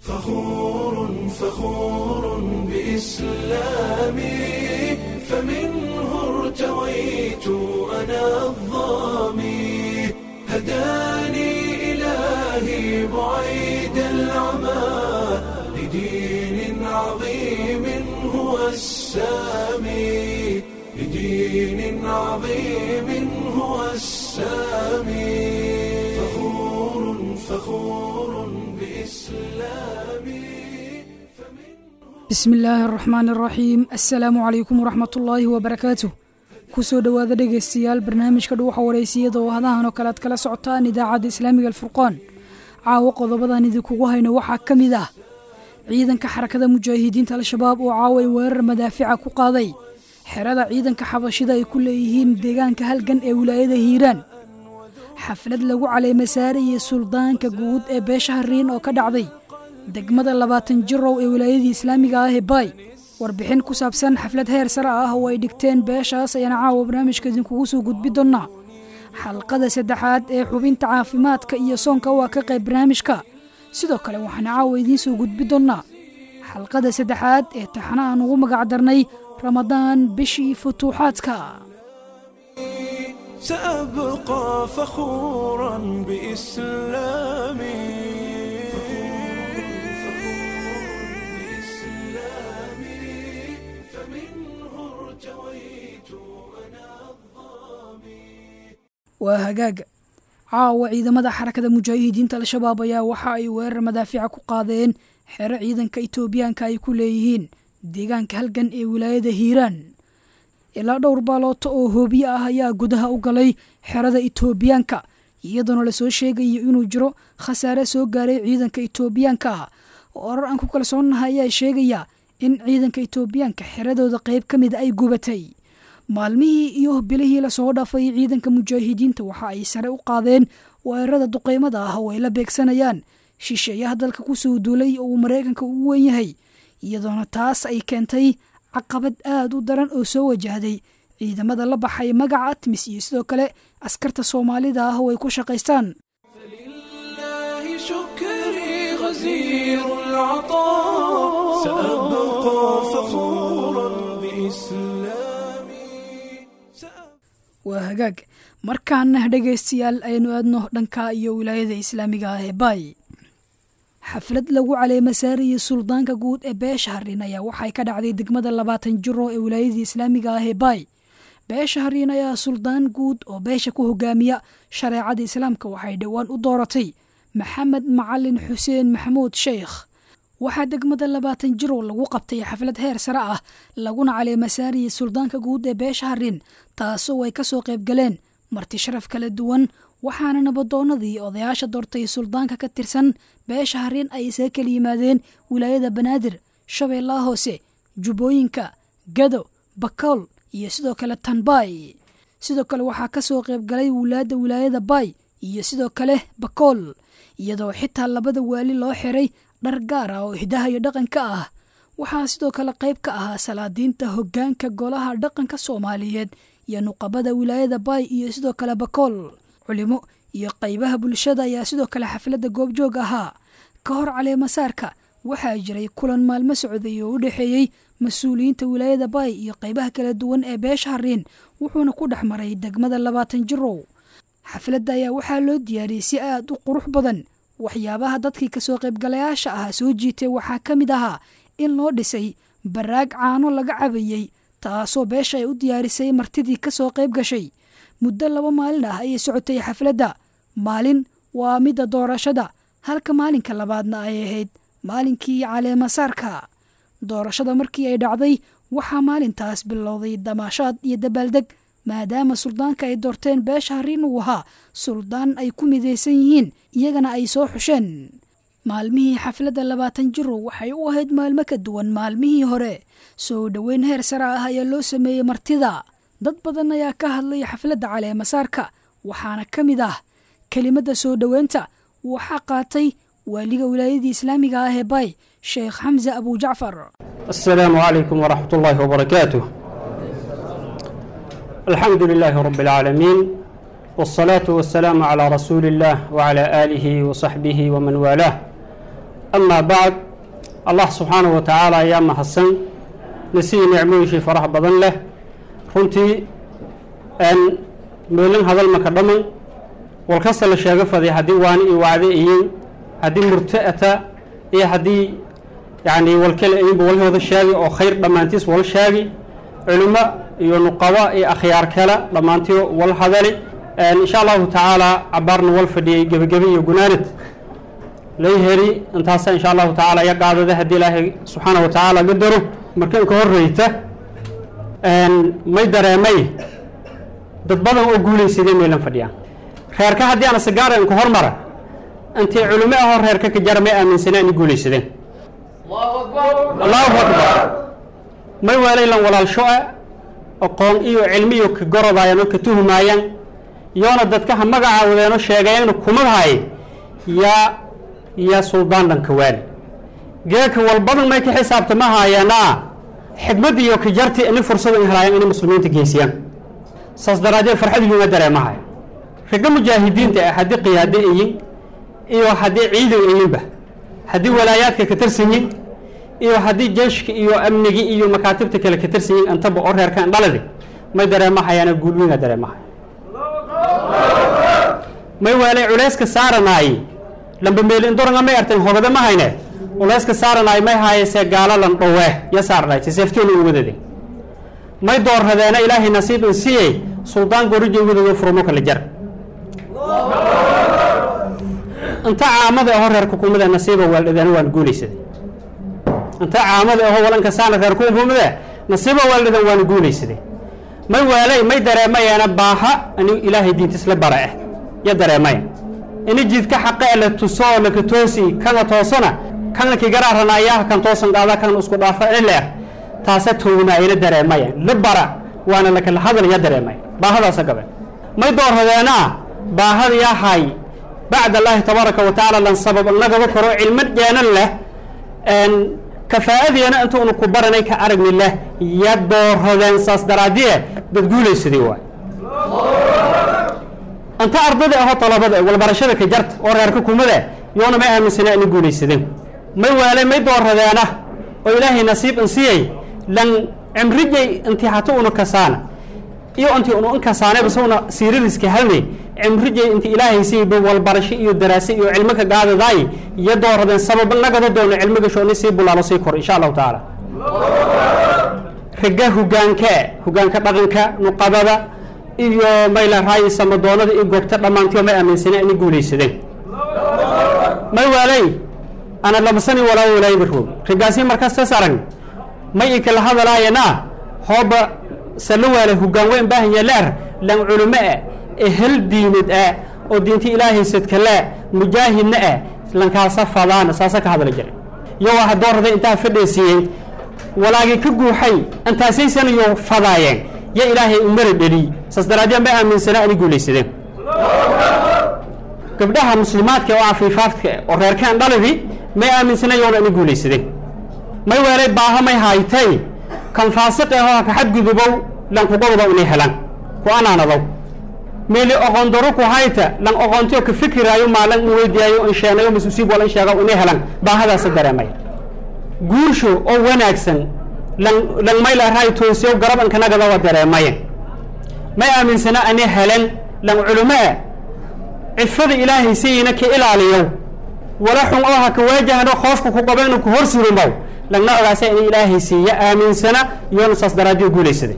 فخور فخور بإسلامي فمنه ارتويت أنا الظامي هداني إلهي بعيد العمى لدين عظيم هو السامي لدين عظيم هو السامي فخور فخور بإسلامي bismi illaahi araxmaan araxiim assalaamu calaykum waraxmatullaahi wabarakaatuh kusoo dhowaada dhegaystayaal barnaamijka dhuuxa wareysiyada oo hadahan oo kale aad kala socotaan idaacadda islaamiga alfurqaan caawo qodobadan idinkugu hayno waxaa ka mid ah ciidanka xarakada mujaahidiinta al-shabaab oo caaway weerar madaafica ku qaaday xerada ciidanka xabashida ay ku leeyihiin deegaanka halgan ee wilaayada hiiraan xaflad lagu caleemasaarayay suldaanka guud ee beesha hariin oo ka dhacday degmada labaatan jirow ee wilaayadii islaamiga ah ee baay warbixin ku saabsan xaflad heer sare ah oo ay dhigteen beeshaas ayaan caawa barnaamijka idinkugu soo gudbi doonnaa xalqada saddexaad ee xubinta caafimaadka iyo soonka waa ka qayb barnaamijka sidoo kale waxaan caawa idiin soo gudbi doonnaa xalqada saddexaad ee taxana aan ugu magac darnay ramadaan bishii futuuxaadka سأبقى فخورا بإسلامي waa hagaaga caawa ciidamada xarakada mujaahidiinta al-shabaab ayaa waxa ay weerar madaafica ku qaadeen xero ciidanka itoobiyaanka ay ku leeyihiin deegaanka halgan ee wilaayada hiiraan ilaa dhowr baalooto oo hoobiye ah ayaa gudaha u galay xerada itoobiyaanka iyadoona lasoo sheegayo inuu jiro khasaare soo gaaray ciidanka itoobiyaanka ah oo orar aan ku kalsoonnahay ayaa sheegaya in ciidanka itoobiyaanka xeradooda qayb ka mida ay gubatay maalmihii iyo bilihii lasoo dhaafay ciidanka mujaahidiinta waxa ay sare u qaadeen weerarada duqeymada ah oo ay la beegsanayaan shisheeyaha dalka kusoo duulay oo uu maraykanka ugu wen yahay iyadoona taas ay keentay caqabad aad u daran oo soo wajahday ciidamada la baxay magaca atmis iyo sidoo kale askarta soomaalida ah oo ay ku shaqaystaan لله شكري غزير العطاء سأبقى فخورا بإسلامي waa hagaag markaana dhegaystayaal aynu aadno dhanka iyo wilaayada islaamiga ah ee baay xaflad lagu caleemasaarayay suldaanka guud ee beesha hariin ayaa waxay ka dhacday degmada labaatan jiro ee wilaayadii islaamiga ah ee baay beesha hariin ayaa suldaan guud oo beesha ku hogaamiya shareecada islaamka waxay dhowaan u dooratay maxamed macalin xuseen maxamuud sheikh waxaa degmada labaatan jiro lagu qabtay xaflad heer sare ah laguna caleemasaarayay suldaanka guud ee beesha hariin taasoo ay ka soo qayb galeen marti sharaf kala duwan waxaana nabadoonnadii odayaasha doortay suldaanka ka tirsan beesha hariin ay isaga kala yimaadeen wilaayada banaadir shabeellaha hoose jubbooyinka gado bakool iyo sidoo kale tanbaay sidoo kale waxaa ka soo qayb galay wulaadda wilaayada baay iyo sidoo kale bakool iyadoo xitaa labada waali loo xiray dhar gaar ah oo hidaha iyo dhaqanka ah waxaa sidoo kale qayb ka ahaa salaadiinta hoggaanka golaha dhaqanka soomaaliyeed iyo nuqabada wilaayada baay iyo sidoo kale bakool culimo iyo qaybaha bulshada ayaa sidoo kale xafladda goobjoog ahaa ka hor caleemasaarka waxaa jiray kulan maalmo socday oo u dhexeeyey mas-uuliyiinta wilaayada baay iyo qaybaha kala duwan ee beesha hariin wuxuuna ku dhex maray degmada labaatan jirow xafladda ayaa waxaa loo diyaariyey si aad u qurux badan waxyaabaha dadkii kasoo qaybgalayaasha ahaa soo jiitay waxaa ka mid ahaa in loo dhisay baraag caano laga cabayey taasoo beesha ay u diyaarisay martidii kasoo qayb gashay muddo laba maalin ah ayay socotay xafladda maalin waa midda doorashada halka maalinka labaadna ay ahayd maalinkii caleemasaarka doorashada markii ay dhacday waxaa maalintaas bilowday damaashaad iyo dabaaldeg maadaama suldaanka ay doorteen beesha hariin uu ahaa suldaan ay ku midaysan yihiin iyagana ay soo xusheen maalmihii xafladda labaatan jiro waxay u ahayd maalmo ka duwan maalmihii hore soo dhoweyn heer sare ah ayaa loo sameeyey martida dad badan ayaa ka hadlay xafladda caleemasaarka waxaana ka mid ah kelimadda soo dhoweynta waxaa qaatay waaliga wilaayadii islaamiga ah ee bay sheekh xamse abujacfar السلام عليكم ورحمة الله وبركاته الحمد لله رب العالمين والصلاة والسلام على رسول الله وعلى آله وصحبه ومن والاه amaa bacd allah subxaanahu wa tacaala ayaa mahadsan nasiyi nicmooyishii faraha badan leh runtii meelin hadal maka dhaman walkasta la sheego faday haddii waani iyo wacde iyin haddii murta'ata iyo haddii yacni walkale iyinba walhooda sheegi oo khayr dhammaantiis wal sheegi culimo iyo nuqaba iyo akhyaar kale dhammaantii wal hadali insha allahu tacaala cabaarna wal fadhiyey gebagebe iyo gunaanad lay heri intaasa insha allahu tacaala iya qaadada haddii ilaahay subxaana wa tacaala ga daro marka inka horreyta may dareemay dad badan oo guulaysadeen meelan fadhiyaan reerka haddii ana sigaara inka hormara intay culimo ahoo reerka ka jara may aaminsaneen in guulaysadeen allahu akbar may weelaylan walaalsho-a aqoon iyo cilmi iyo ka gorodaayaan oo ka tuhumaayaan yoona dadka ha magacaawadeenoo sheegayaanna kumadahay yaa yaa suldaan dhanka waali geeka walbadan may ka xisaabta ma haayaanaa xikmadda iyo ka jarti ini fursada in helaayaan inay muslimiinta geysiyaan saas daraaddeed farxad yuuma dareemahay ragga mujaahidiinta ah haddii qiyaado iyin iyo haddii ciidan iyinba haddii walaayaadka ka tarsanyin iyo haddii jeeshka iyo amnigi iyo makaatibta kale ka tarsanyin antaba oo reerkan dhaladi may dareemahayaana guulweyna dareemahay may waalay culayska saaranaay lamba meelindoranga may artan hogada ma hayne culayska saaranaay may haayese gaalo lan dhowe ya saarnaay seefteena u wadade may doorradeena ilaahay nasiibin siyey suldaan gorija wadado furmo kala jar inta caamada aho reer kukumada nasiiba waaldhadeena waan guulaysaday inta caamada aho walanka saana reer kukumada nasiiba waaldhadan waan guulaysaday may waalay may dareemayaana baaha ani ilaahay diintisla bara ah ya dareemaya ini jidka xaqa e la tuso oo laka toosi kana toosana kana kigaraaranaayaha kan toosan qaada kan isku dhaafa ileer taasa townaayana dareemaya la bara waana lakala hadal ya dareemaya baahadaasa gabe may doorradeena baahada yahay bacd allaahi tabaaraka wa tacaala lan sabab nagaba karo cilmo dheenan leh kafaa'adeena intuunu ku baranay ka aragni leh ya doorradeen saas daraadiye dad guulaysadii waay inta ardada aho talabada walbarashada ka jarta oo reerka kumada yoona may aaminsana ani guulaysadeen may waalay may doorradeena oo ilaahay nasiib in siyay lan cimrijay intii hata una kasaana iyo intii unu in kasaanay base una siiradiska halnay cimrijay inti ilaahay siiba walbarasho iyo daraase iyo cilmo ka gaadadaay iyo doorradeen sabab nagada doono cilmiga shooni sii bulaalo sii kor insha allahu tacaala ragga hogaanka hogaanka dhaqanka nuqabada iyo mayla raayi samadoonada iyo goobta dhammaantiyo may aaminsaneen inay guulaysadeen may waalay ana lamasani walaa walaayba roog raggaasi markaas tas arag may i kala hadalaayana hooba sala waala hogaan weyn baahanya leer lan culimo ah ee hel diinad ah oo diinta ilaahay sadkale mujaahidna ah lankaasa fadaana saasa ka hadla jiray iyagoo hadoorraday intaa fadheesiiyey walaagii ka guuxay intaasaysanayoo fadaayeen ya ilaahay u mara dheliy saas daraaddeed may aaminsanaa inay guulaysadeen gabdhaha muslimaadka oo cafiifaadka oo reerkaan dhalidi may aaminsanayoona inay guulaysadeen may weelay baaho may haytay kan faasiq ahoo ka xadgudubow lan kugoboda inay helaan ku anaanadow meeli oqon daro ku hayta lan oqontiyo ka fikiraayo maalan in weydiyaayo in sheenayo masuusiib wala in sheega inay helaan baahadaasa dareemaya guursho oo wanaagsan lan lan mayla raay toosiyo garab inkanagada waa dareemaya may aaminsana ani helen lan culimo ah cifada ilaahay sayina ka ilaaliyo wala xun oo ha ka waajahno khoofka ku qabo inuu ku hor surumow lagna ogaasa in ilaahay siiya aaminsana iyoona saas daraaddiyo guulaysaday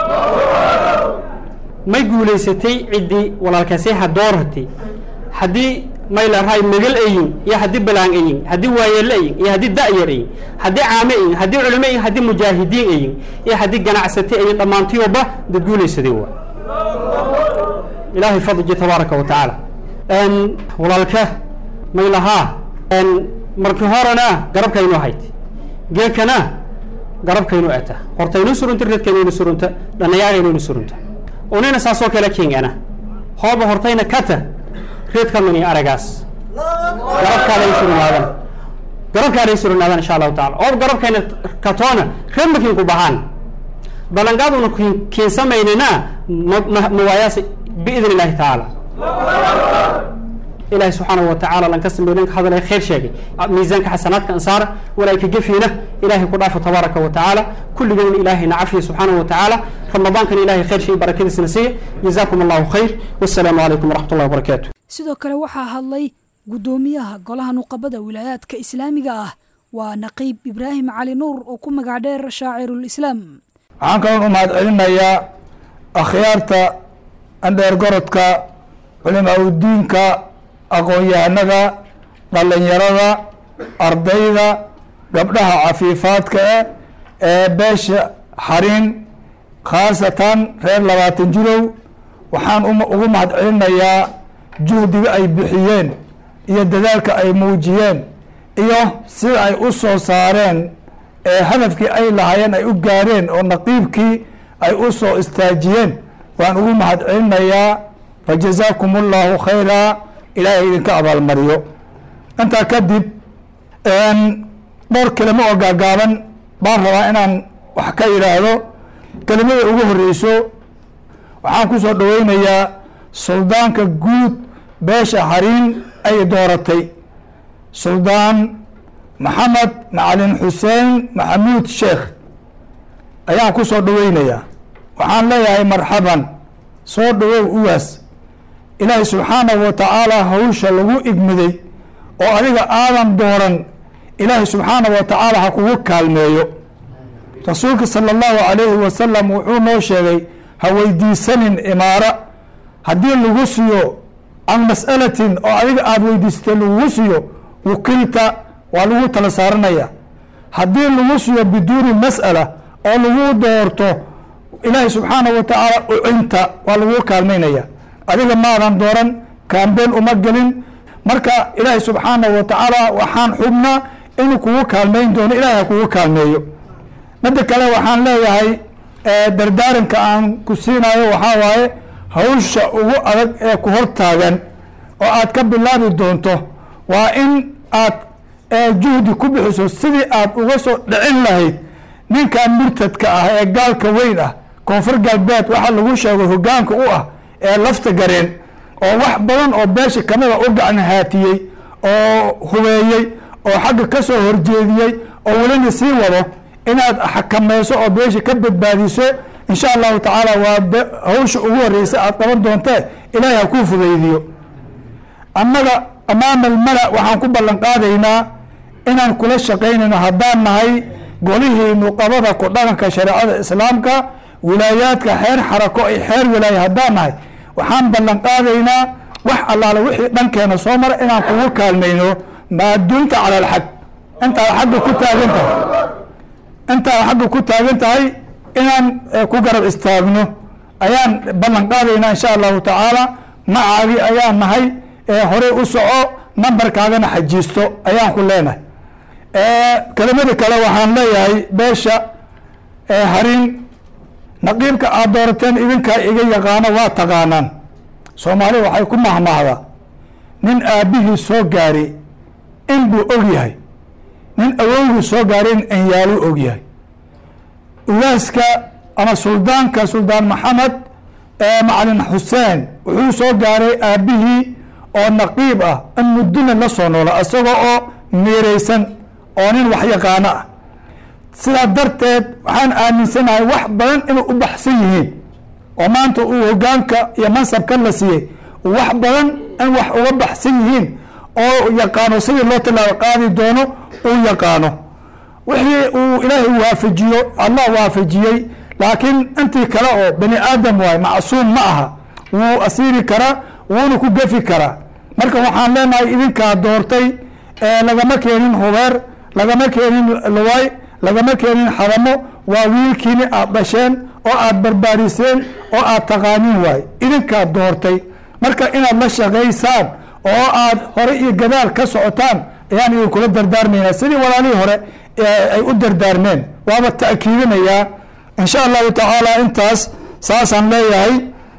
may guulaysatay ciddii walaalkaasi ha doorhatay haddii mayla raay magal ayin iyo haddii balaan ayin haddii waayeel ayin iyo haddii da'yar ayin haddii caame ayin haddii culimo ayin haddii mujaahidiin ayin iyo haddii ganacsate ayin dhammaantiyoba dad guulaysaday waa ilaahay fadliji tabaaraka wa tacaala walaalka may lahaa markii horena garabkaynu hayd geekana garabkaynu ata hortaynu surunta reedkaynaynu surunta dhannayaagaynaynu surunta unina saasoo kale kingana hooba hortayna kata reedkamani aragaas garabkaaday surunaadan garabkaaday surunaadan insha allahu taala oob garabkayna katoona reedmakiin ku bahaan balangaaduna kiinsamaynina mawaayaas biidn illaahi tacaala ilahi subxaanahu watacaala lanka sameylanka hadalay khayr sheegay miisaanka xasanaadka ansaara walaayka gefiina ilahay ku dhaafo tabaaraka wa tacaala kulligeena ilaahayna cafiya subxaanahu wa tacaala ramadaankana ilahay khayr shay barakadiisna siiya jazaakum allahu khayr wassalaamu calaykum waraxmat ullahi wabarakaatu sidoo kale waxaa hadlay guddoomiyaha golaha nuqabada wilaayaadka islaamiga ah waa naqiib ibraahim cali nuur oo ku magac dheer shaacirulislaam waxaan kaloon u mahad celinayaa akhyaarta andheergorodka culimaa udiinka aqoon-yahanada dhallinyarada ardayda gabdhaha cafiifaadka eh ee beesha xarin khaasatan reer labaatan jirow waxaan ugu mahad celinayaa juhdiga ay bixiyeen iyo dadaalka ay muujiyeen iyo sida ay u soo saareen ee hadafkii ay lahaayeen ay u gaareen oo naqiibkii ay u soo istaajiyeen waan ugu mahad celinayaa fajazaakum allahu khayraa ilaahay idinka abaalmariyo intaa kadib dhowr kelimo oo gaagaaban baan rabaa inaan wax ka idhaahdo kelimada ugu horeyso waxaan ku soo dhaweynayaa suldaanka guud beesha xariin ay dooratay suldaan maxamed macalin xuseen maxamuud sheekh ayaan ku soo dhaweynayaa waxaan leeyahay marxaban soo dhawow uwaas ilaahay subxaanahu wa tacaala hawsha lagu igmiday oo adiga aadan dooran ilaahay subxaanahu wa tacaala ha kugu kaalmeeyo rasuulka sala allahu calayhi wasalam wuxuu noo sheegay ha weydiisanin imaaro haddii lagu siiyo can mas'alatin oo adiga aada weydiisatay lagugu siiyo wukilta waa lagu tala saaranaya haddii lagu siiyo biduuni mas'ala oo lagu doorto ilaahay subxaanahu wa tacaala ucinta waa lagu kaalmaynaya adiga maadan dooran kaambeen uma gelin marka ilaahay subxaanahu wa tacaala waxaan xubnaa inuu kugu kaalmayn doono ilahay ha kugu kaalmeeyo midda kale waxaan leeyahay dardaaranka aan ku siinayo waxaa waaye hawsha ugu adag ee ku hor taagan oo aad ka bilaabi doonto waa in aad juhdi ku bixiso sidii aad uga soo dhicin lahayd ninkan murtadka ah ee gaalka weyn ah koonfur galbeed waxaa lagu sheegay hogaanka u ah ee lafta gareen oo wax badan oo beesha kamida u gacan haatiyey oo hubeeyey oo xagga ka soo horjeediyey oo welina sii wado inaad xakamayso oo beesha ka badbaadiso insha allahu tacaala waa hawsha ugu horeysa aad qaban doontee ilaahay ha kuu fudaydiyo annaga amaama almala waxaan ku ballan qaadaynaa inaan kula shaqaynayno haddaan nahay golihii nuqabada ku dhaqanka shareecada islaamka wilaayaadka xeer xarako ay xeer wilaaya haddaan nahay waxaan ballan qaadaynaa wax allaale wixii dhankeena soo mara inaan kugu kaalmayno maadunta cala alxag intaad xagga ku taagan tahay intaad xagga ku taagan tahay inaan ku garab istaagno ayaan ballan qaadaynaa insha allahu tacaala macaagi ayaan nahay horey u soco nambarkaagana xajiisto ayaan ku leenahay kelimada kale waxaan leeyahay beesha harin naqiibka aad doorateen idinkaa iga yaqaano waa taqaanaan soomaali waxay ku mahmahdaa nin aabbihii soo gaari in buu og yahay nin awowgii soo gaaray in anyaaluu og yahay ugaaska ama suldaanka suldaan maxamed macalin xuseen wuxuu soo gaaray aabbihii oo naqiib ah in muddina la soo noola isagoo oo miiraysan oo nin wax yaqaano ah sidaa darteed waxaan aaminsanahay wax badan inay u baxsan yihiin oo maanta uu hogaanka iyo mansabka la siiyey wax badan in wax uga baxsan yihiin oo yaqaano sidii loo tilaabo qaadi doono uu yaqaano wixii uu ilaahay waafajiyo allah waafajiyey laakiin intii kale oo bani aadam waay macsuum ma aha wuu asiiri karaa wuuna ku gefi karaa marka waxaan leenahay idinkaa doortay lagama keenin hubeer lagama keenin luway lagama keenin xadamo waa wiilkiini aad dhasheen oo aad barbaariseen oo aad taqaanin waay idinkaa doortay marka inaad la shaqaysaan oo aad hore iyo gadaal ka socotaan ayaan idinkula dardaarmaynaa sidii walaalihii hore ay u dardaarmeen waaba ta'kiidinayaa insha allahu tacaala intaas saasaan leeyahay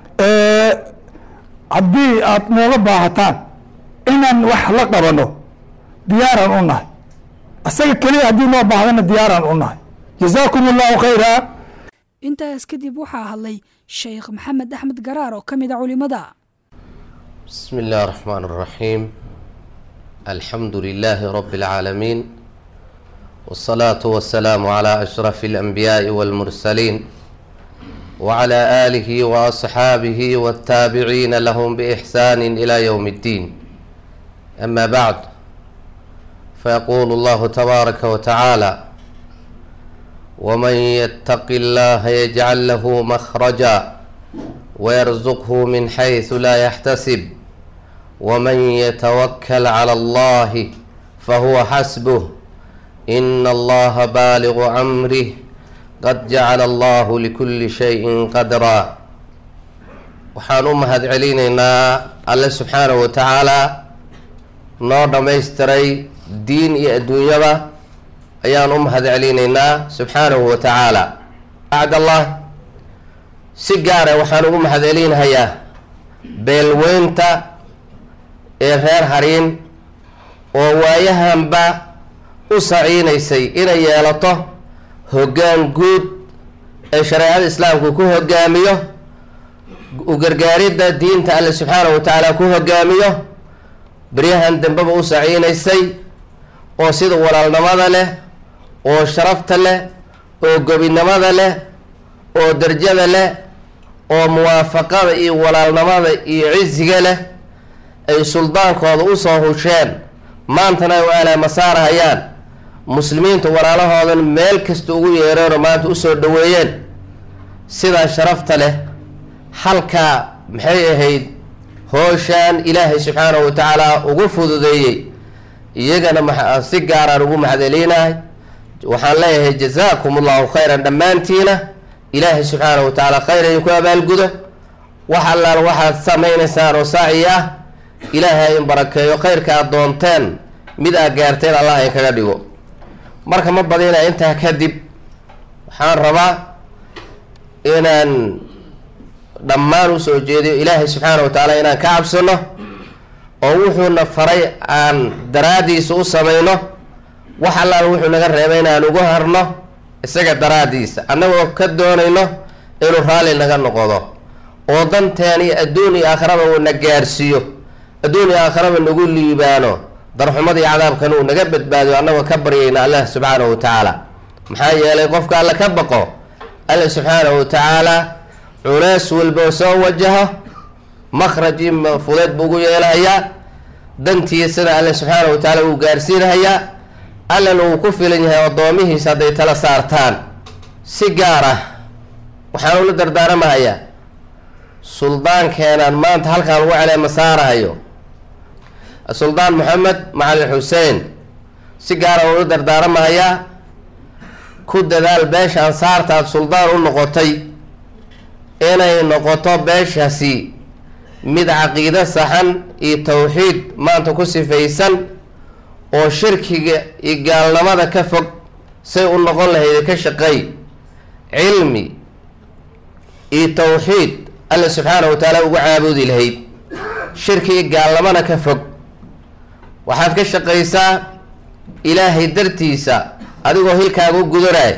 haddii aad nooga baahataan inaan wax la qabano diyaaraan u nahay isaga keliya haddii noo baahdana diyaaraan u nahay jazaakum allahu khayra intaas kadib waxaa hadlay sheekh maxamed axmed garaar oo ka mid a culimada بسم الله الرحمن الرحيم الحمد لله رب العالمين والصلاة والسلام على أشرف الأنبياء والمرسلين وعلى آله وأصحابه والتابعين لهم بإحسان إلى يوم الدين أما بعد فيقول الله تبارك وتعالى ومن يتق الله يجعل له مخرجا ويرزقه من حيث لا يحتسب ومن يتوكل على الله فهو حسبه إن الله بالغ أمره قد جعل الله لكل شيء قدرا waxaan u mahad celinaynaa alle subxaanahu wa tacaalaa noo dhammaystiray diin iyo adduunyaba ayaan u mahad celinaynaa subxaanahu wa tacaala bacd allah si gaara waxaan ugu mahad celinhayaa beelweynta ee reer hariin oo waayahanba u saciinaysay inay yeelato hoggaan guud ee shareecada islaamku ku hogaamiyo u gargaaridda diinta alle subxaanahu wa tacaala ku hogaamiyo beryahan dambeba u saciinaysay oo sida walaalnimada leh oo sharafta leh oo gobinimada leh oo darjada leh oo muwaafaqada iyo walaalnimada iyo cisiga leh ay suldaankooda usoo husheen maantana ay u alaamasaarahayaan muslimiinta walaalahoodan meel kasta ugu yeereenoo maanta usoo dhaweeyeen sidaa sharafta leh halkaa maxay ahayd hooshaan ilaahay subxaanahu wa tacaala ugu fududeeyey iyagana ma si gaaraan ugu mahadcelinahay waxaan leeyahay jazaakum allahu khayran dhammaantiina ilaahay subxaanahu wa tacaala khayr idinku abaalgudo wax allaal waxaad samaynaysaan oo saaci ah ilaahay in barakeeyo khayrka aad doonteen mid aad gaarteen allah in kaga dhigo marka ma badina intaa kadib waxaan rabaa inaan dhammaan usoo jeediyo ilaahay subxaana wa tacaala inaan ka cabsano oo wuxuuna faray aan daraaddiisa u samayno wax allaal wuxuu naga reebay inaan ugu harno isaga daraaddiisa annagoo ka doonayno inuu raalli naga noqdo oo danteen iyo adduun iyo aakhiraba uu na gaarsiiyo adduun iyo aakhiraba nagu liibaano darxumada iyo cadaabkana uu naga badbaadiyo annagoo ka baryayna allah subxaanahu wa tacaala maxaa yeelay qofka alle ka baqo alle subxaanahu wa tacaala culeys walba soo wajaho makhraj iyo fudeed buu ugu yeelahayaa dantiisana alle subxaanahu wa tacaala uu gaarsiinahayaa allana uu ku filan yahay addoomihiisa hadday tala saartaan si gaar ah waxaan ula dardaaramahayaa suldaankeenaan maanta halkaan ugu celeema saarahayo suldaan moxamed macalin xuseen si gaara ula dardaaramahayaa ku dadaal beesha ansaarta aada suldaan u noqotay inay noqoto beeshaasi mid caqiido saxan iyo tawxiid maanta ku sifaysan oo shirkiga iyo gaalnimada ka fog say u noqon lahayd ka shaqeey cilmi iyo tawxiid alla subxaanahu wa tacaala ugu caabudi lahayd shirki iyo gaalnimana ka fog waxaad ka shaqaysaa ilaahay dartiisa adigoo hilkaaga u gudanay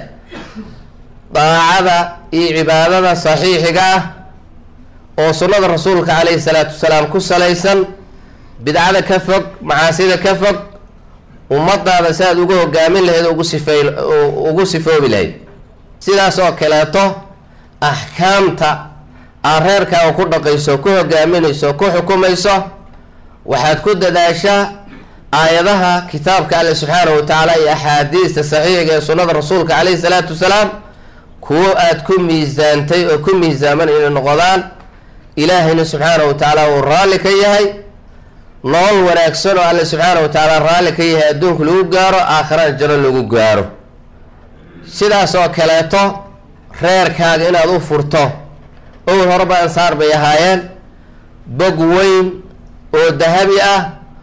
daacada iyo cibaadada saxiixiga ah oo sunnada rasuulka calayhi salaatu wasalaam ku salaysan bidcada ka fog macaasida ka fog ummadaada si aad ugu hogaamin lahayd ugu sifay ugu sifoobi lahayd sidaas oo kaleeto axkaamta aad reerkaaga ku dhaqayso ku hogaaminayso ku xukumayso waxaad ku dadaashaa aayadaha kitaabka alle subxaanahu wa tacaala iyo axaadiista saxiixiga ee sunnada rasuulka calayhi salaatu wasalaam kuwo aada ku miisaantay oo ku miisaaman inay noqdaan ilaahayna subxaanahu wa tacaala uu raalli ka yahay nolol wanaagsan oo alle subxaanahu wa tacaala raalli ka yahay adduunku lagu gaaro aakhirana jano lagu gaaro sidaas oo kaleeto reerkaaga inaad u furto owel horeba ansaar bay ahaayeen bog weyn oo dahabi ah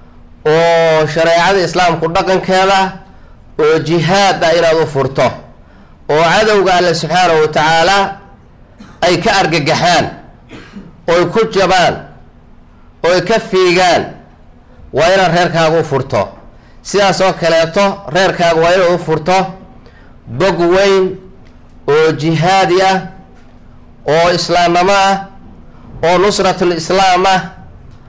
oo shareecada islaamku dhaqankeeda oo jihaad ah inaad u furto oo cadowga alle subxaanahu wa tacaala ay ka argagaxaan oy ku jabaan oy ka fiigaan waa inaad reerkaaga u furto sidaas oo kaleeto reerkaaga waa inaad u furto bog weyn oo jihaadi ah oo islaamnimo ah oo nusratul islaam ah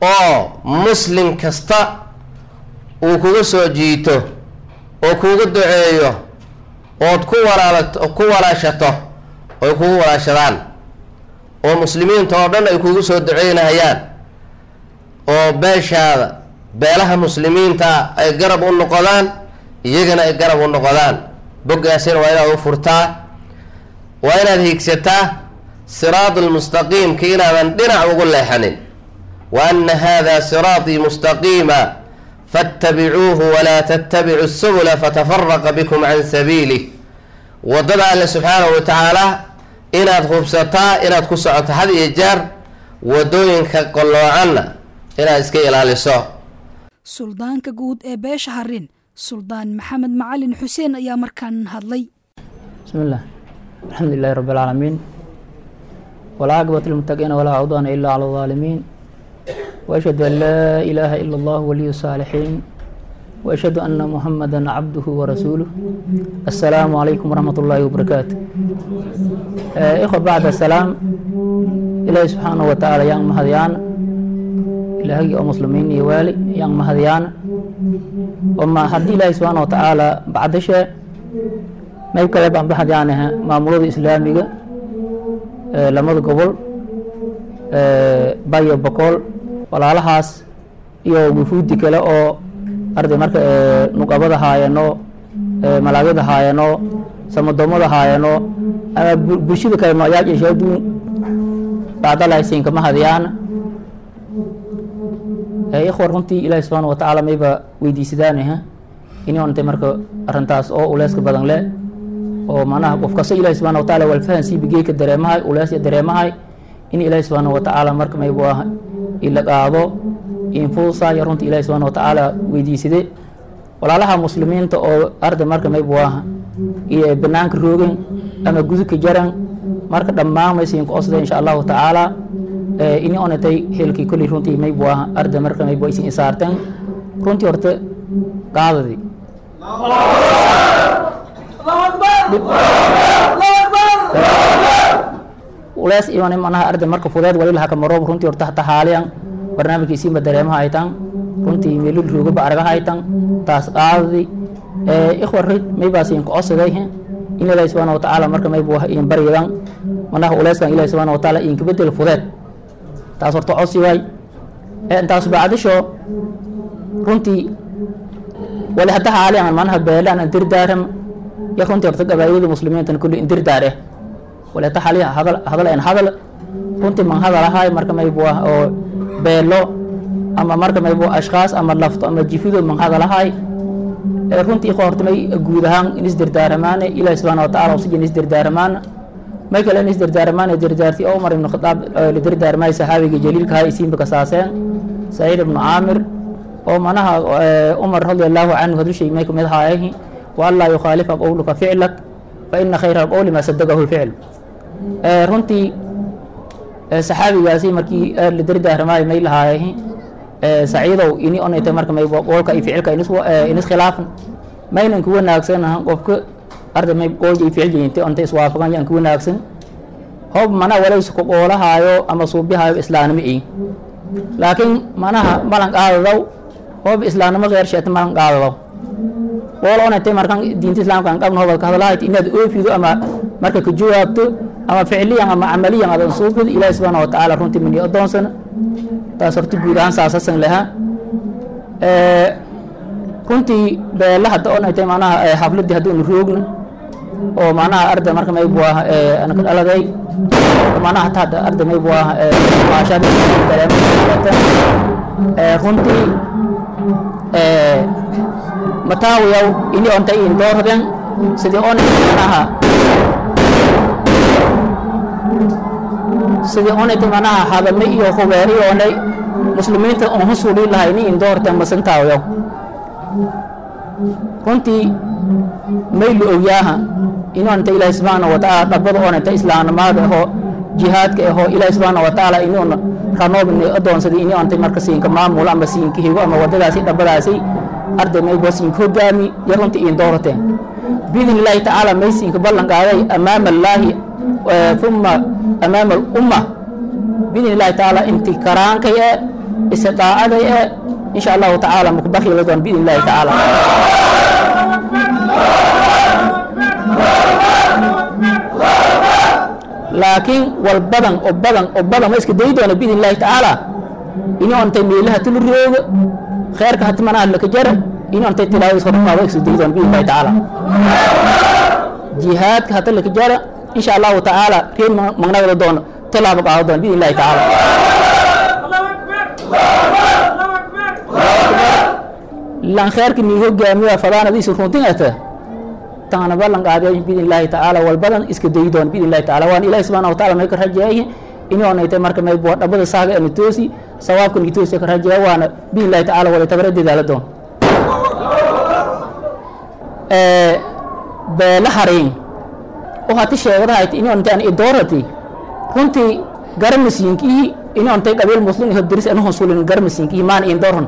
oo muslim kasta uu kuga soo jiito oo kuuga duceeyo ood ku walaala ku walaashato oy kugu walaashadaan oo muslimiinta oo dhan ay kugu soo duceynahayaan oo beeshaada beelaha muslimiinta ay garab u noqodaan iyagana ay garab u noqodaan boggaasina waa inaad u furtaa waa inaad hiigsataa siraad almustaqiimka inaadan dhinac ugu leexanin wa ana hada siraatii mustaqiima faاtabicuuhu walaa tattabicu subula fatafaraqa bikum can sabiilih waddada alle subxaanahu wa tacaala inaad hubsataa inaad ku socoto had iyo jeer waddooyinka qalloocanna inaad iska ilaaliso suldaanka guud ee beesha harin suldaan maxamed macalin xuseen ayaa markaan hadlay بسم الله الحمد لله رب العالمين والعاقبة للمتقين ولا عدوان إلا على الظالمين وأشهد أن لا إله إلا الله ولي الصالحين وأشهد أن محمدا عبده ورسوله السلام عليكم ورحمة الله وبركاته آه، إخوة بعد السلام إلهي سبحانه وتعالى يان مهديان إلهي ومسلمين يوالي يان مهديان وما حد إلهي سبحانه وتعالى بعد شيء mayb kale baan baxadyaanaha maamulada islaamiga ee lamada gobol ee bayo bokool walaalahaas iyo wufuudi kale oo arday marka ee nuqabada haayano ee malaagada haayano samadoomada haayano ama bu- bulshada kale nooyaaj iyo shaaduun bacdalahaysiin kama hadiyaan ee ikhwa runtii ilaahi subxaana wa tacaala mayba weydiisadaanaha inay ontay marka arrintaas oo uleyska badan le oo macnaha qof kasta ilahi subxana wa taala walfahan sii bigeeka dareemahay uleesya dareemahay in ilaahi subxaana wa tacaala marka maybu ah ila qaado infuusaya runta ilahi subxaana wa tacaala weydiisade walaalaha muslimiinta oo arday marka maybu ah iyo banaanka roogan ama gudubka jaran marka dhammaan maysiin ku osda insha allahu tacaala Eh, ini onatay helkii kolley runtii maybu ah arday marka maybu isin isaarteen runtii horta qaadadii ulees iyoona manaha arday marka fudeed wali laha kamaroob runtii horta hata haaliyan barnaamijka isiinba dareemaha ay tan runtii meelul roogaba aragaha ay tan taas qaadadi ikhwa rid maybaas in kocodsaday in ilaahi subxaana watacaala marka maybu ah in baryadan manaha uleeskan ilahi subxaana watacaala inka bedel fudeed taas horta codsi waay intaas bacdisho runtii wali hadda haaliyan manaha beelaan an dirdaaram iyo runtii horta gabaayada muslimiintan kulli indirdaar eh wali hadda haaliyan hadal hadal en hadal runtii man hadalahay marka maybu ah oo beelo ama marka maybu ashkaas ama lafto ama jifido man hadalahay ee runtii ikhwa horta may guud ahaan in isdirdaaramaane ilaahi subxaana watacaala usija in isdirdaaramaan may kale in isdirdaaramaane dirdaarti oo umar ibnu khadaab la dirdaarmay saxaabiga jaliilka hay isiinba kasaaseen saciid ibnu caamir oo manaha umar radi allahu canhu hadushay may kamid haayahi waanlaa yukhaalifa qowluka ficlak fa ina khayra alqowli maa sadaqahu lficl runtii saxaabigaasi markii la dirdaarmay may lahaayahi saciidow ini onayta marka may qoolka iyo ficilka inis khilaafan maynan ku wanaagsanahan qofka arday may qoolka iyo ficil jeyinte onta iswaafaqan yaan ku wanaagsan hob mana walays ku qoolahaayo ama suubihaayo islaanimo ii laakiin manaha malan qaadadaw hob islaanimo qeer sheeta malan qaadadaw qool onaytay markan diinta islaamka aan qabno hobad ka hadalahayt inaad oofido ama marka ka jawaabto ama ficiliyan ama camaliyan adan suubid ilaahi subxaana watacaala runtii mini adoonsana taas horta guud ahaan saasasan lahaa runtii beela hadda onaytay manaha xafladii hadduunu roogna oo manaha arday marka maybu ah anaka dhaladay manaha hata hadda arday maybu ah maashada runtii mataawiyaw ini ontay in doorden sidii onay manaha sidii onaytay manaha hadame iyo hubeeri onay muslimiinta on husuli lahay ni in doorten masantaawiyaw runtii maylu ogyaaha inonta ilaahi subxaana watacaala dhabada onanta islaamnimada ahoo jihaadka ahoo ilaahi subxaana watacaala inuuna ranoobni adoonsada ini ontay marka siinka maamulo ama siinka higo ama wadadaasi dhabadaasi arday mayba siinka hogaami iyo runtii in doorateen biidn illaahi tacaala may siinka ballan qaaday amaama allaahi uma amaama alumma biidn illaahi tacaala inti karaankay e istidaacaday ee insha allahu tacaala mukbakhila doon biidn illahi tacaala laakiin wal badan oo badan oo badan ma iska dayi doona biidn illahi tacaala ini ontay meelaha tulu rooga kheerka hatmanaha laka jara ini ontay tilaawadiis horqaado iska dayi doona biidn illahi tacaala jihaadka hata laka jara insha allahu tacaala reen magnagada doono tilaabo qaado doona biidn illahi tacaala lan kheerka nii hogaamiya fadaanadiisa runtin ata taana ballan qaadaya biidn illahi tacaala wal badan iska dayi doona biidn illahi tacaala waan ilahi subxana wa taala may ka rajeeyahi inoonaytay marka may boo dhabada saaga ana toosi sawaabka ni toosi ka rajeeya waana biidn illahi tacaala wala tabara dadaala doon beela hariin oo hati sheegadahayti inoontaan idoorati runtii garamasiinkihi inontay qabiil muslim iho diris anu honsulin garamasiinkihi maana in dooran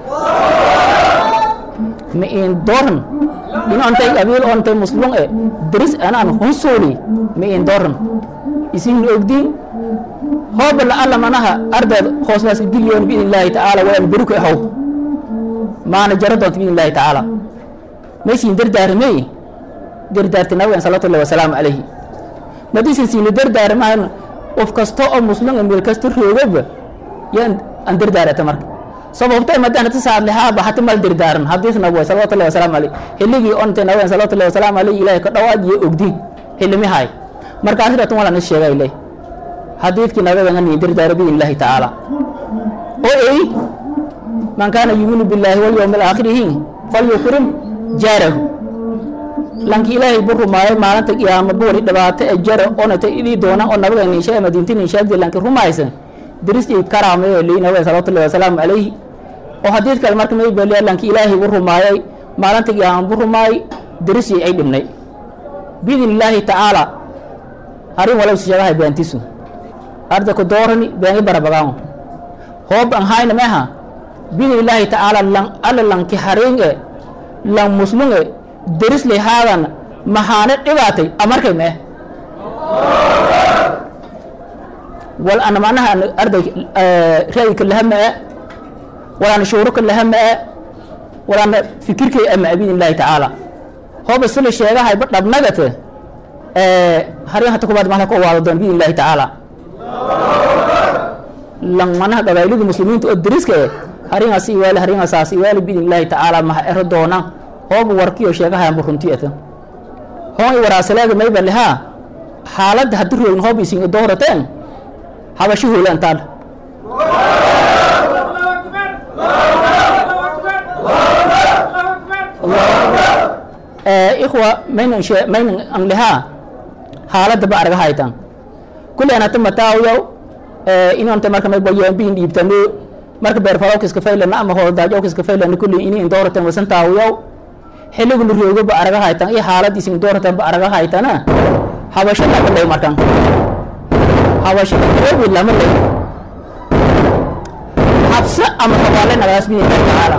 ma in dooran inontay qabiil ontay muslim e diris anaan honsuli ma in dooran isin ogdiin hooba la alla manaha ardeed hoosnaaska gilyoon biidn illaahi tacaala waan beruka ahow maana jara doonta biidn illahi tacaala maysiin dardaaramey dardaarti nabigan salawatullahi wasalaamu calayhi madiisan siina dardaaramahan qof kasta oo muslim meel kasta roogaba yaan aan dardaarata marka sababta madaan ta saad lahaaba hata mal dardaaran hadiis nabiga salawatullahi wasalaamu calayhi hilligii ontay nabigan salawatullahi wasalaamu calayhi ilaahay ka dhawaad iyo ogdiin hilimi hay markaas dhatan wala na sheegay ilaahay xadiidkii nabiga ni dardaara biidn illahi tacaala oo ey man kaana yuminu billaahi walyowmi alaakhirihi falyukrim jaarahu lanki ilaahay bu rumaayay maalinta qiyaama buuri dhibaato e jara onata idii doonaan oo nabiga ninsha madiinti ninshaadi lanki rumaysan diristii karaamayo lii nabiga salawatullahi wasalaamu calayhi oo xadiid kale marka may beliya lanki ilaahay bu rumaayay maalinta qiyaama bu rumaayay diristii ay dhibnay biidn illaahi tacaala arrin walaw sheegahay beantisu arda ku doorani beengi barabagaamo hoob an hayna meha biidn illaahi tacaala lan alla lanki hariin e lan muslim e deris lay haadan maxaane dhibaatay amarkay mee wal ana macnaha arday ra'yika laha mee walaana shuuruka laha mee walaana fikirkay ama biidn illaahi tacaala hooba sila sheegahay ba dhabnagate harin hata kubaad mahla ka waado doon biidn illahi tacaala lan manaha qabaylidii muslimiinta oo deriska e haringaas iwaali haringaasaas iwaali biidn illahi tacaala maha ero doonaan hooba warkiyo sheegahayanbu runtii ata hoon i waraasaleega mayba lihaa xaaladda haddi roogin hoob isin idoorateen habasho hoolantaan ikhwa maynan she maynan an lihaa xaaladda ba arga haytan kulleen hata mataawiyaw inonta marka may boyoombiin dhiibtano marka beerfalowkiska faylana ama hoodaajokiska faylana kulli ini indoorateen wasan taawiyaw xilliguna roogo ba araga haytan iyo xaalad isin dooratan ba araga haytana habasho lama lay markan habasho roobi lama lay habse ama habaale nagaas bi taala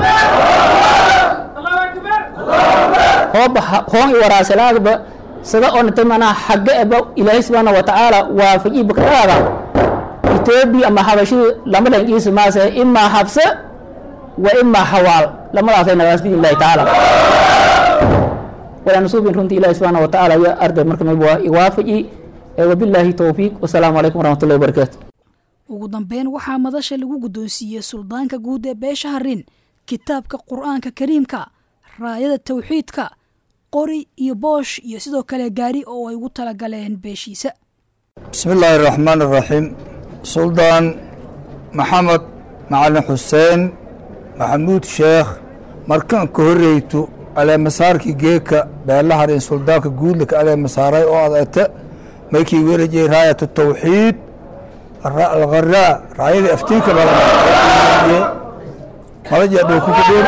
hooba hoon i waraasalaagba sida onata manaa xagga eba ilaahay subxaana wa tacaala waafaji bakadaada etoobiya ama habashadu lama layn iisa maase imaa habse wa imaa hawaal lamadaasay nagaas biidn illahi tacaala walaan suubin runtii ilahi subxaana wa tacaala iyo arday marka mayb waa iwaafaji wabilaahi towfiiq wasalaamu calaykum waraxmatullahi wabarakaatu ugu dambeyn waxaa madasha lagu guddoonsiiyey suldaanka guud ee beesha harin kitaabka qur-aanka kariimka raayada tawxiidka qori iyo boosh iyo sidoo kale gaari oo ay ugu talagaleen beeshiisa بسم الله الرحمن الرحيم سلطان محمد معلم حسين محمود شيخ markaan ka horreyto aleemasaarkii geeka beelaharin suldaanka guudlaka aleemasaaray oo adata maykii werajey raayat tawxiid algharaa raayada aftiinka malaja dhowkukudheen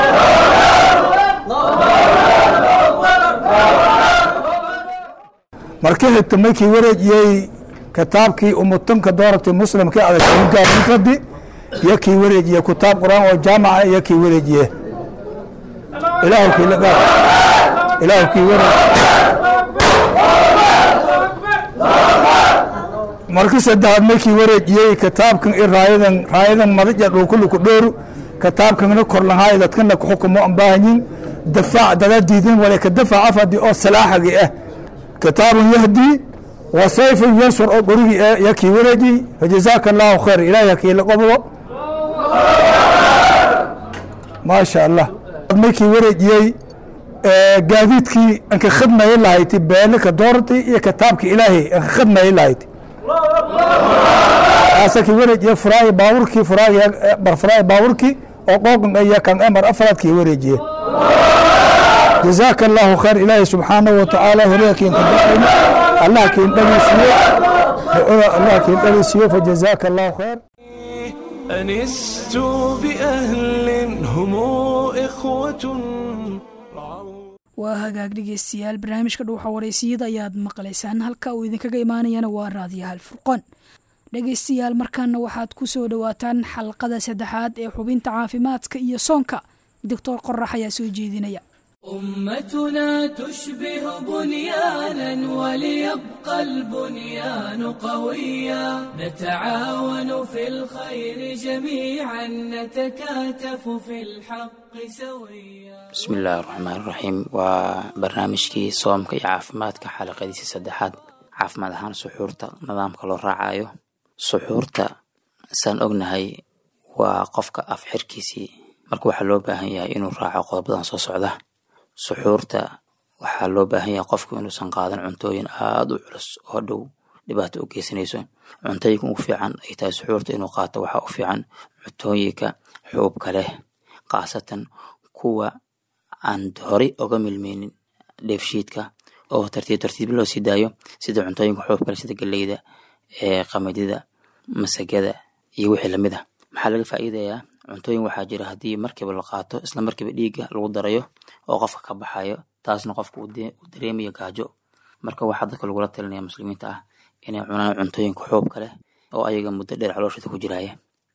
marka xigta maykii wareejiyey kitaabkii umutanka doorabtay muslimka adagaaadi iyo kii wareejiye kitaab qur-aan oo jaamaca iyo kii wareejiye ilaahu kii la gaar ilaahu kii wareej marka saddexaad markii wareejiyey kitaabkan i raayadan raayadan madaja dhulkuli ku dhooru kitaabkanna korlahaay dadkana ku xukumo aan baahanyin dafaac dada diidin wale ka dafaac afadi oo salaaxagi ah kitaabun yahdi wa sayfun yansur oo qorigii ah yakii wareeji fajazaaka allahu khayr ilaahi hakii la qobdo maasha allah markii wareejiyey gaadiidkii anka khadmayi lahayti beelika doorti iyo kitaabki ilaahay anka khadmayi lahayti asaki wareejiye furaay baaburkii furaay bar furaay baaburkii oo qooqan iyo kan emar afraadkii wareejiye jazaaka allahu khayr ilaahay subxaanahu watacaala hore kiin kadaqayna allah kiin dhageysiyo allah kiin dhageysiyo fajazaaka allahu khayr أنست بأهل هم إخوة waa hagaag dhegeystayaal barnaamijka dhuuxa wareysiyada ayaad maqlaysaan halka uu idinkaga imaanayana waa raadiyaha alfurqoon dhegeystayaal markaana waxaad ku soo dhowaataan xalqada saddexaad ee xubinta caafimaadka iyo soonka doctor qorax ayaa soo jeedinaya أمتنا تشبه بنيانا وليبقى البنيان قويا نتعاون في الخير جميعا نتكاتف في الحق سويا bismi illaahi raxmaan raxiim waa barnaamijkii soomka iyo caafimaadka xalaqadiisa saddexaad caafimaad ahaan suxuurta nidaamka loo raacayo suxuurta saan ognahay waa qofka af xirkiisii marka waxaa loo baahan yahay inuu raaco qodobadan soo socda suxuurta waxaa loo baahan yahay qofku inuusan qaadan cuntooyin aada u culus oo dhow dhibaato u geysanayso cuntooyinka ugu fiican ay tahay suxuurta inuu qaato waxaa u fiican cuntooyinka xuubka leh khaasatan kuwa aan horey oga milmeynin dheefshiidka oo tartiib tartiib loo sii daayo sida cuntooyinka xuubka leh sida geleyda ee qamadida masagada iyo wixii lamid ah maxaa laga faa'iidayaa cuntooyin waxaa jira haddii markiiba la qaato isla markiiba dhiigga lagu darayo oo qofka ka baxayo taasna qofka uu dareemayo gaajo marka waxaa dadka lagula talinaya muslimiinta ah inay cunaan cuntooyinka xuubka leh oo ayaga muddo dheer calooshada ku jiraya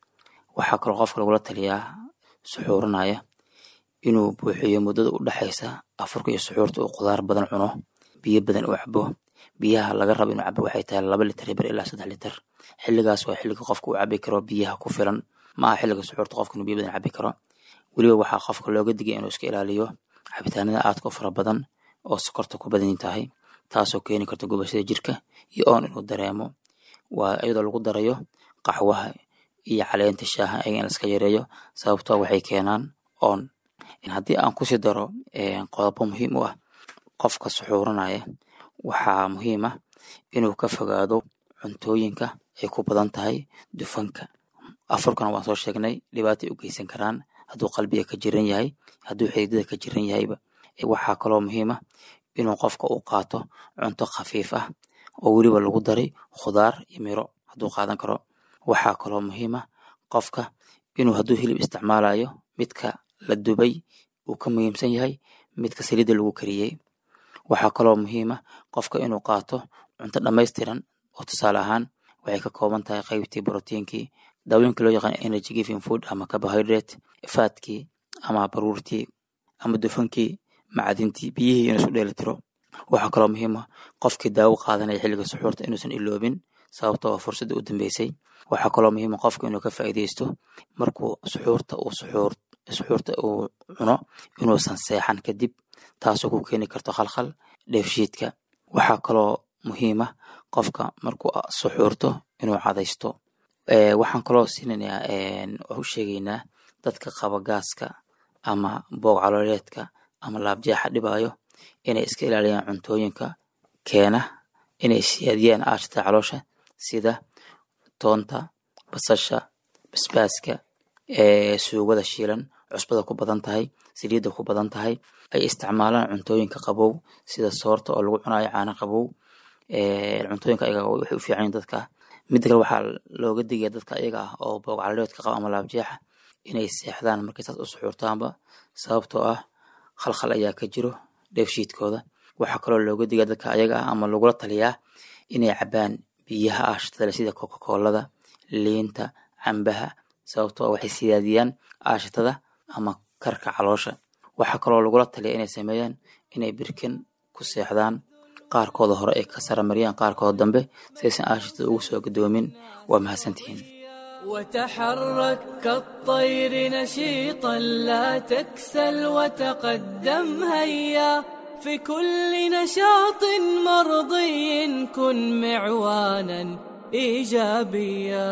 waxaa kaloo qofka lagula taliyaa suxuuranaya inuu buuxiyo muddada u dhexaysa afurka iyo suxuurta uu qudaar badan cuno biyo badan uu cabo biyaha laga rabo inuu cabo waxay tahay laba litir ber ilaa saddex litir xilligaas waa xilliga qofka uu cabi karo biyaha ku filan ma aha xilliga suxuurta qofka inuu biyo badan cabi karo weliba waxaa qofka looga digay inuu iska ilaaliyo cabitaanada aadka u fara badan oo sokorta ku badan tahay taasoo keeni karta gubashada jirka iyo oon inuu dareemo waa iyadoo lagu darayo qaxwaha iyo caleenta shaaha ayaga in laska yareeyo sababtoo waxay keenaan oon haddii aan kusii daro qodobo muhiim u ah qofka suxuuranaya waxaa muhiim ah inuu ka fogaado cuntooyinka ay ku badan tahay dufanka afurkana waan soo sheegnay dhibaatay u geysan karaan hadduu qalbiga ka jiran yahay hadduu xididada ka jiran yahayba waxaa kaloo muhiim ah inuu qofka uu qaato cunto khafiif ah oo weliba lagu daray khudaar iyo miro hadduu qaadan karo waxaa kaloo muhiim ah qofka inuu hadduu hilib isticmaalayo midka la dubay uu ka muhiimsan yahay midka saliidda lagu kariyey waxaa kaloo muhiim ah qofka inuu qaato cunto dhammaystiran oo tusaale ahaan waxay ka kooban tahay qaybtii brotiinkii daawooyinka loo yaqaan energy giving food ama carbohydrate faadkii ama baruurtii ama dufankii macdintii biyihii inuu isu dheeli tiro waxaa kaloo muhiim ah qofkii daawo qaadanaya xilliga suxuurta inuusan iloobin sababtoo ah fursadda u dambeysay waxaa kaloo muhiim ah qofka inuu ka faa'iidaysto markuu suxuurta uu suxuur suxuurta uu cuno inuusan seexan kadib taasoo ku keeni karto khalkhal dheefshiidka waxaa kaloo muhiim ah qofka markuu suxuurto inuu cadaysto waxaan kaloo siinayaa u sheegaynaa dadka qaba gaaska ama boog calooleedka ama laabjeexa dhibayo inay iska ilaaliyaan cuntooyinka keena inay siyaadiyaan aashata caloosha sida toonta basasha basbaaska suugada shiilan cusbada ku badan tahay saliidda ku badan tahay ay isticmaalaan cuntooyinka qabow sida soorta oo lagu cunayo caana qabow cuntooyinka ayaga waxay u fiican yihin dadka midda kale waxaa looga digaya dadka ayaga ah oo boog caloleedka qaba ama laabjeexa inay seexdaan markay saas u suxuurtaanba sababtoo ah khalkhal ayaa ka jiro dheefshiidkooda waxaa kaloo looga digaya dadka ayaga ah ama lagula taliyaa inay cabaan biyaha aashatada sida coca-coolada liinta cambaha sababtoo ah waxay siyaadiyaan aashatada ama karka caloosha waxaa kaloo lagula taliya inay sameeyaan inay birkin ku seexdaan qaarkooda hore ay ka saramariyaan qaarkooda dambe saysan aashita ugu soo gadoomin waa mahadsantihiin وتحرك كالطير نشيطا لا تكسل وتقدم هيا في كل نشاط مرضي كن معوانا ايجابيا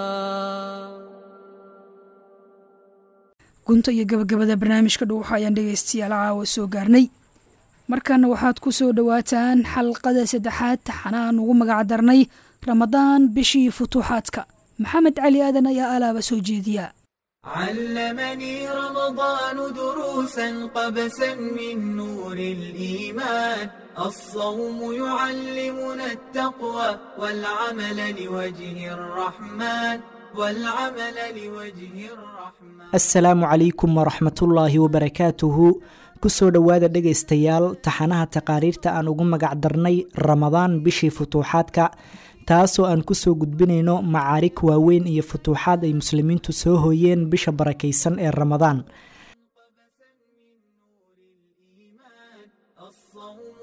gunta iyo gabagabada barnaamijka dhuuxa ayaan dhegaystayaal caawa soo gaarnay markaana waxaad ku soo dhowaataan xalqada saddexaad taxanaan ugu magac darnay ramadaan bishii futuuxaadka maxamed cali aadan ayaa alaaba soo jeediya علمني رمضان دروسا قبسا من نور الإيمان الصوم يعلمنا التقوى والعمل لوجه الرحمن والعمل لوجه الرحمن asalaamu calaykum waraxmatullaahi wabarakaatuhu kusoo dhowaada dhegaystayaal taxanaha taqaariirta aan ugu magac darnay ramadaan bishii futuuxaadka taasoo aan kusoo gudbinayno macaarig waaweyn iyo futuuxaad ay muslimiintu soo hooyeen bisha barakaysan ee ramadaan الصوم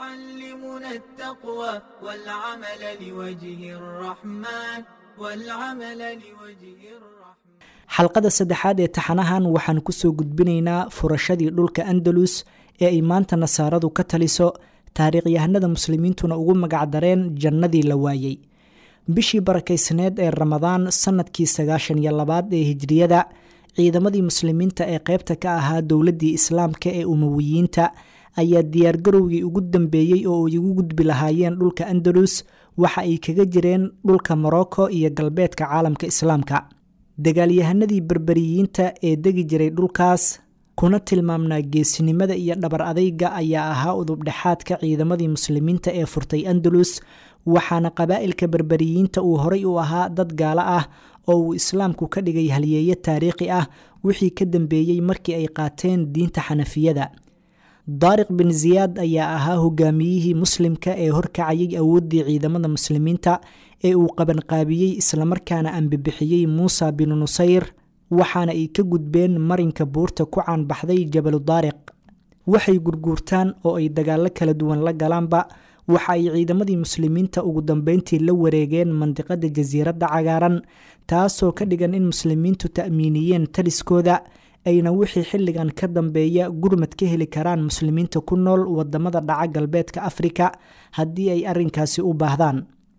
يعلمنا التقوى والعمل لوجه الرحمن والعمل لوجه الرحمن xalqada saddexaad ee taxanahan waxaan kusoo gudbinaynaa furashadii dhulka andalus ee ay maanta nasaaradu ka taliso taariikhyahanada muslimiintuna ugu magacdareen jannadii la waayey bishii barakaysneed ee ramadaan sannadkii sagaashan iyo labaad ee hijriyada ciidamadii muslimiinta ee qaybta ka ahaa dowladdii islaamka ee umawiyiinta ayaa diyaargarowgii ugu dambeeyey oo ay ugu gudbi lahaayeen dhulka andalus waxa ay kaga jireen dhulka morocco iyo galbeedka caalamka islaamka dagaalyahanadii berberiyiinta ee degi jiray dhulkaas kuna tilmaamnaa geesinimada iyo dhabar adayga ayaa ahaa udubdhexaadka ciidamadii muslimiinta ee furtay andalus waxaana qabaa'ilka berberiyiinta uu horay u ahaa dad gaalo ah oo uu islaamku ka dhigay halyeeyo taariikhi ah wixii ka dambeeyey markii ay qaateen diinta xanafiyada daariq bin ziyaad ayaa ahaa hogaamiyihii muslimka ee horkacayay awooddii ciidamada muslimiinta ee uu qabanqaabiyey islamarkaana ambibixiyey muusa binu nusayr waxaana ay ka gudbeen marinka buurta ku caanbaxday jabalu daariq waxay gurguurtaan oo ay dagaallo kala duwan la galaanba waxa ay ciidamadii muslimiinta ugu dambeyntii la wareegeen mandiqada jasiiradda cagaaran taasoo ka dhigan in muslimiintu ta'miiniyeen taliskooda ayna wixii xilligan ka dambeeya gurmad ka heli karaan muslimiinta ku nool wadamada dhaca galbeedka afrika haddii ay arinkaasi u baahdaan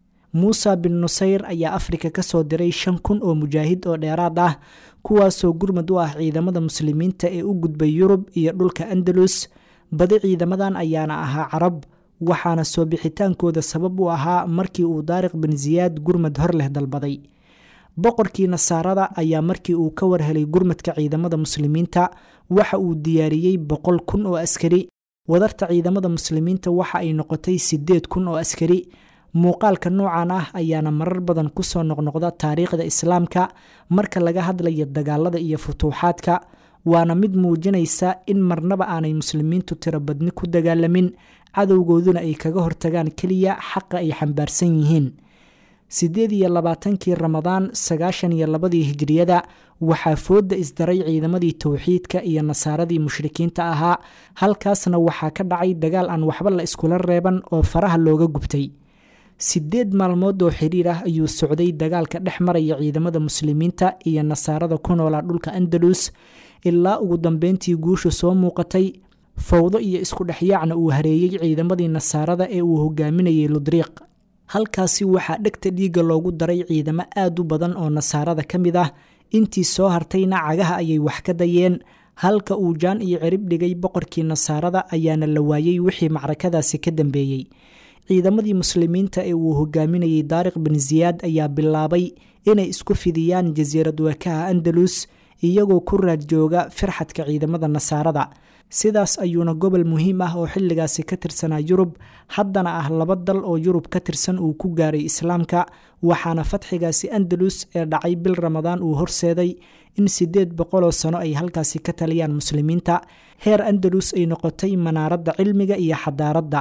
muusa bin nusayr ayaa afrika kasoo diray shan kun oo mujaahid oo dheeraad ah kuwaasoo gurmad u ah ciidamada muslimiinta ee u gudbay yurub iyo dhulka andalus badi ciidamadan ayaana ahaa carab waxaana soo bixitaankooda sabab u ahaa markii uu daariq bin ziyaad gurmad hor leh dalbaday boqorkii nasaarada ayaa markii uu ka warhelay gurmadka ciidamada muslimiinta waxa uu diyaariyey boqol kun oo askari wadarta ciidamada muslimiinta waxa ay noqotay sideed kun oo askari muuqaalka noocan ah ayaana marar badan kusoo noqnoqda taariikhda islaamka marka laga hadlayo dagaalada iyo futuuxaadka waana mid muujinaysa in marnaba aanay muslimiintu tirobadni ku dagaalamin cadowgooduna ay kaga hortagaan keliya xaqa ay xambaarsan yihiin sideed iyo labaatankii ramadaan sagaashan iyo labadii hijriyada waxaa fooda isdaray ciidamadii towxiidka iyo nasaaradii mushrikiinta ahaa halkaasna waxaa ka dhacay dagaal aan waxba la iskula reeban oo faraha looga gubtay sideed maalmood oo xiriir ah ayuu socday dagaalka dhex maraya ciidamada muslimiinta iyo nasaarada ku noolaa dhulka andalus ilaa ugu dambeyntii guushu soo muuqatay fowdo iyo isku dhexyaacna uu hareeyey ciidamadii nasaarada ee uu hogaaminayay ludriiq halkaasi waxaa dhegta dhiigga loogu daray ciidamo aad u badan oo nasaarada ka mid ah intii soo hartayna cagaha ayay wax ka dayeen halka uu jaan iyo cirib dhigay boqorkii nasaarada ayaana la waayey wixii macrakadaasi ka dambeeyey ciidamadii muslimiinta ee uu hogaaminayay daariq bin ziyaad ayaa bilaabay inay isku fidiyaan jasiirad wakaha andalus iyagoo ku raad jooga firxadka ciidamada nasaarada sidaas ayuuna gobol muhiim ah oo xilligaasi ka tirsanaa yurub haddana ah laba dal oo yurub ka tirsan uu ku gaaray islaamka waxaana fatxigaasi andalus ee dhacay bil ramadaan uu horseeday in sideed boqoloo sano ay halkaasi ka taliyaan muslimiinta heer andalus ay noqotay manaaradda cilmiga iyo xadaaradda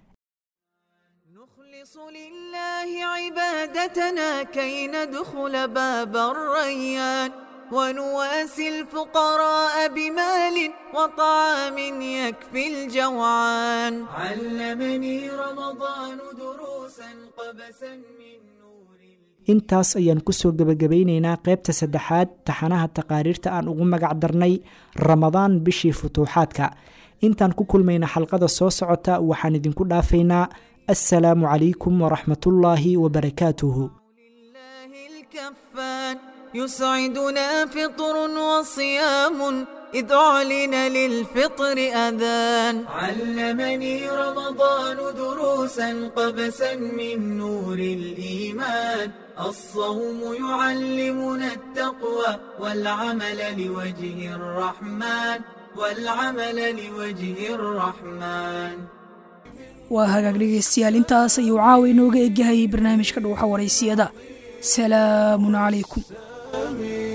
نخلص لله عبادتنا كي ندخل باب الريان ونواسي الفقراء بمال وطعام يكفي الجوعان علمني رمضان دروسا قبسا من نور intaas ayaan kusoo gebagabaynaynaa qaybta saddexaad taxanaha taqaariirta aan ugu magac darnay ramadaan bishii futuuxaadka intaan ku kulmayna xalqada soo socota waxaan idinku dhaafaynaa assalaamu calaykum waraxmatullaahi wabarakaatuhu لله الكفان يسعدنا فطر وصيام إذ أعلن للفطر أذان علمني رمضان دروسا قبسا من نور الإيمان الصوم يعلمنا التقوى والعمل لوجه الرحمن والعمل لوجه الرحمن waa hagaag dhegaystayaal intaas ayuu caawa inooga egyahay barnaamijka dhuuxa waraysiyada salaamun calaykum